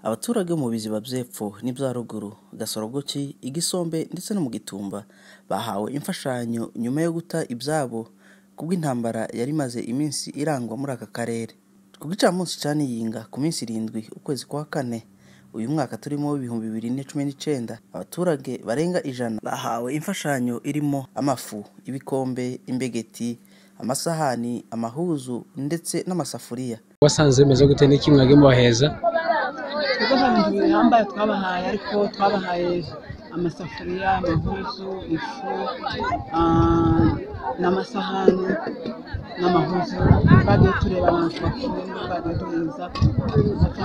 Abaturage bo mu biziba by'epfo n'ibya ruguru, Gasorogoki, i Gisombe ndetse no mu Gitumba bahawe imfashanyo nyuma yo guta ibyabo kubw'intambara yari imaze iminsi irangwa muri aka karere. Ku gicamunsi cya Niyinga ku minsi irindwi ukwezi kwa kane uyu mwaka turimo w'ibihumbi bibiri na cumi n'icyenda, abaturage barenga ijana bahawe imfashanyo irimo amafu, ibikombe, imbegeti, amasahani, amahuzu ndetse n'amasafuriya. wasanze bimeze gute n'iki mwage mubaheza twebwe nta bintu bihambaye twabahaye ariko twabahaye amasafuriya amahuzu ifu ah, n'amasahani n'amahuzu twagiye tureba abantu bakuru twagiye duheza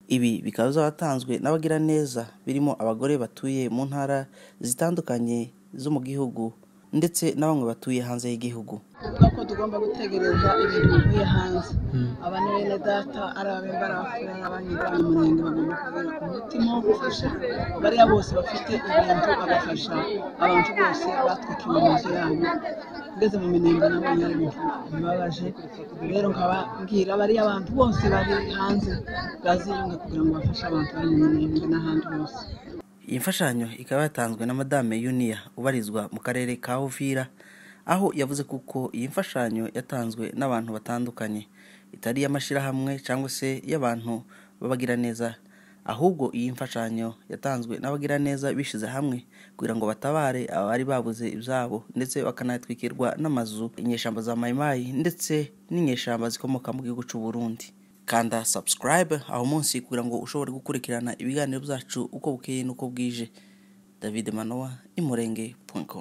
Ibi bikaba byaratanzwe n'abagiraneza birimo abagore batuye mu ntara zitandukanye zo mu gihugu ndetse na bamwe batuye hanze y'igihugu. tuvuga ko tugomba gutegereza ibintu bivuye hanze aba ni bene data ari abembara abafurera n'abanyirwanya umurenge bagomba kugira umutima wo gufasha bariya bose bafite ibintu bagafasha abantu bose batwikiwe amazu yabo ngeze mu minenga nabonye ari ibintu bibabaje rero nkaba mbwira bariya bantu bose bari hanze baziyunga kugira ngo bafashe abantu bari mu minenga n'ahandi hose Iyi mfashanyo ikaba yatanzwe na Madame Yunia ubarizwa mu karere ka Uvira, aho yavuze kuko iyi mfashanyo yatanzwe n'abantu batandukanye, itari iy'amashyirahamwe cyangwa se y'abantu b'abagiraneza, ahubwo iyi mfashanyo yatanzwe n'abagiraneza bishyize hamwe kugira ngo batabare abari babuze ibyabo ndetse bakanatwikirwa n'amazu, inyeshyamba za Mayimayi ndetse n'inyeshyamba zikomoka mu gihugu cy'u Burundi. kanda subscribe aho munsi kugira ngo ushobore gukurikirana ibiganiro byacu uko bukeye n'uko bwije david manowa imurenge.com